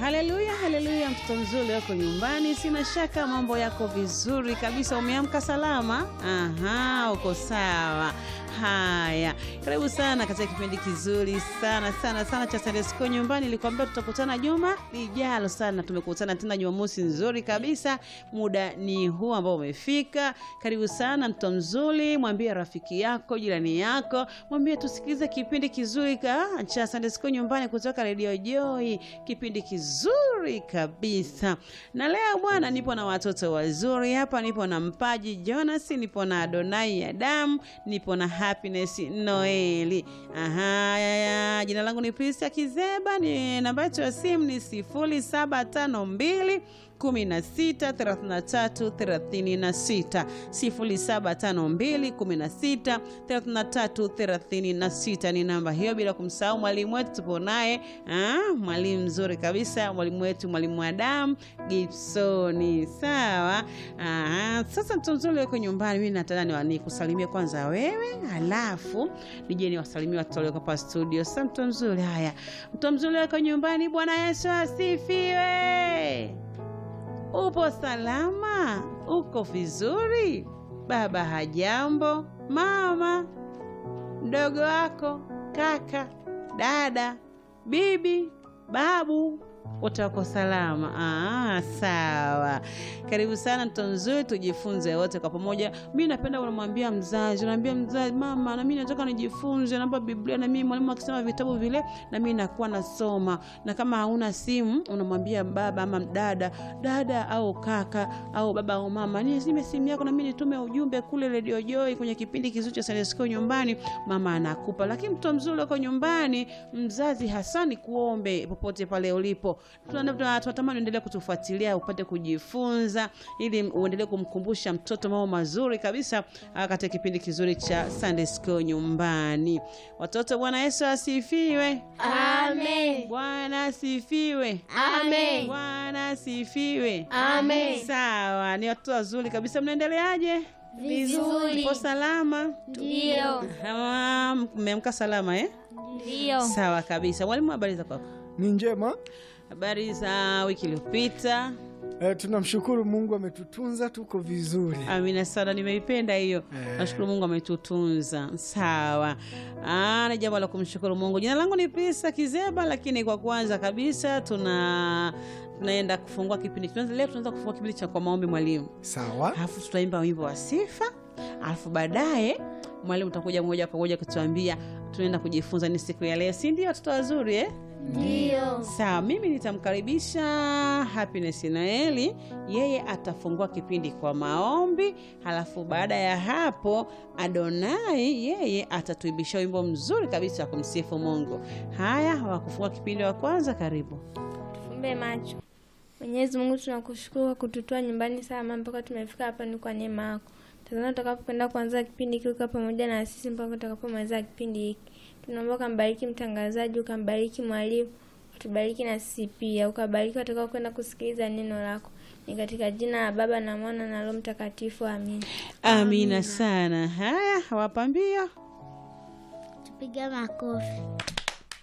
Haleluya, haleluya, mtoto mzuri wako nyumbani, sina shaka mambo yako vizuri kabisa. Umeamka salama? Aha, uko sawa. Haya, karibu sana katika kipindi kizuri sana sana sana cha Sunday School nyumbani. Nilikwambia tutakutana juma lijalo sana. Tumekutana tena Jumamosi nzuri kabisa, muda ni huu ambao umefika. Karibu sana mtoto mzuri, mwambie rafiki yako, jirani yako, mwambie tusikilize kipindi kizuri ka cha Sunday School nyumbani kutoka Radio Joy, kipindi kizuri kabisa. Na leo bwana, nipo na watoto wazuri hapa, nipo na Mpaji Jonas, nipo na Adonai Adam, nipo na Happiness Noeli. Aha, ya, ya. Jina langu ni Prisia Kizeba, ni namba yetu ya simu ni sifuri saba tano mbili 16 33 36 0752 16 33 36 ni namba hiyo, bila kumsahau mwalimu wetu tupo naye, ah, mwalimu mzuri kabisa, mwalimu wetu mwalimu Adam Gibsoni. Sawa. Ah, sasa mtu mzuri wako nyumbani, mimi nataka nikusalimie kwanza wewe, halafu nije niwasalimie watu walioko hapa studio. Sasa mtu mzuri, haya, mtu mzuri wako nyumbani, Bwana Yesu asifiwe. Upo salama? Uko vizuri? Baba hajambo? Mama, mdogo wako, kaka, dada, bibi, babu, wote wako salama? Ah, sawa. Karibu sana mtoto mzuri, tujifunze wote kwa pamoja. Mi napenda unamwambia mzazi, unaambia mzazi, mama, na mimi nataka nijifunze, naomba Biblia, na mimi mwalimu akisema vitabu vile, na mimi nakuwa nasoma. Na kama hauna simu, unamwambia baba ama dada, dada au kaka au baba au mama, nizime simu yako na mimi nitume ujumbe kule Radio Joy kwenye kipindi kizuri cha Sunday School nyumbani, mama anakupa. Lakini mtoto mzuri uko nyumbani, mzazi hasa ni kuombe popote pale ulipo, tunatamani uendelee kutufuatilia upate kujifunza ili uendelee kumkumbusha mtoto mambo mazuri kabisa katika kipindi kizuri cha Sunday School nyumbani. Watoto, Bwana Yesu asifiwe. Amen. Bwana asifiwe. Amen. Bwana asifiwe. Amen. Sawa, ni watoto wazuri kabisa. Mnaendeleaje? Vizuri. Mpo salama? Ndio. Ah, Mmeamka salama eh? Ndio. Sawa kabisa. Mwalimu, habari za kwako? Ni njema. Habari za wiki iliyopita? E, tunamshukuru Mungu ametutunza tuko vizuri. Amina sana, nimeipenda hiyo. Eh. Nashukuru Mungu ametutunza. Sawa. Ah, ni jambo la kumshukuru Mungu. Jina langu ni Prisa Kizeba, lakini kwa kwanza kabisa tuna tunaenda kufungua kipindi. Tunaanza leo tunaanza kufungua kipindi cha kwa maombi mwalimu. Sawa. Alafu tutaimba wimbo wa sifa. Alafu baadaye mwalimu utakuja moja kwa moja kutuambia tunaenda kujifunza ni siku ya leo. Si ndio watoto wazuri eh? Ndio. Sawa, mimi nitamkaribisha Happiness Noeli, yeye atafungua kipindi kwa maombi, halafu baada ya hapo Adonai yeye atatuibisha wimbo mzuri kabisa wa kumsifu Mungu. Haya, wakufungua kipindi wa kwanza, karibu. Tufumbe macho. Mwenyezi Mungu, tunakushukuru kwa kututoa nyumbani salama mpaka tumefika hapa, ni kwa neema yako. Tazama tutakapokwenda kuanza kipindi hiki, uka pamoja na sisi mpaka tutakapomaliza kipindi hiki. Tunaomba ukambariki mtangazaji, ukambariki mwalimu, utubariki na sisi pia, ukabariki watakao kwenda kusikiliza neno lako. Ni katika jina la Baba na Mwana na Roho Mtakatifu, amina. Amina sana. Haya, wapambio Tupiga makofi.